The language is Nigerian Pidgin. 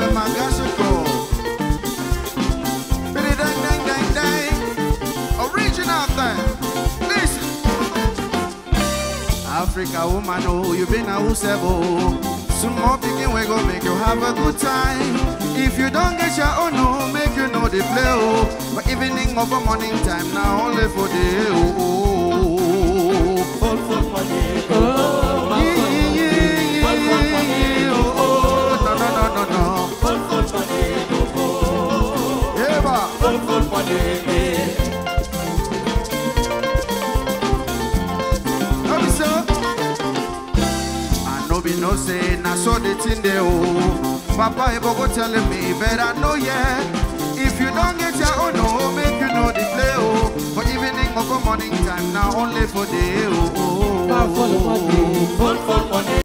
Magasico. Biddy dang dang dang dang. Original thing. Listen. Africa woman, oh, you been a usebo. Some more picking we go make you have a good time. If you don't get your own, no, make you know the play, oh. But evening over morning time, now only for the oh. oh, oh. Full, full money, go, go. Yeah, yeah, yeah, yeah, yeah, oh, oh. No, no, no, no, no. Full, full money, go, go. Yeah, ba. Full, full money, No be so. I no be no say na so the thing dey oh. Papa Ebo go telling me better know yeah. If you don't get your own oh, make you know the play oh. For evening or for morning time now only for day oh. oh, oh, full oh, oh. money, full, full money.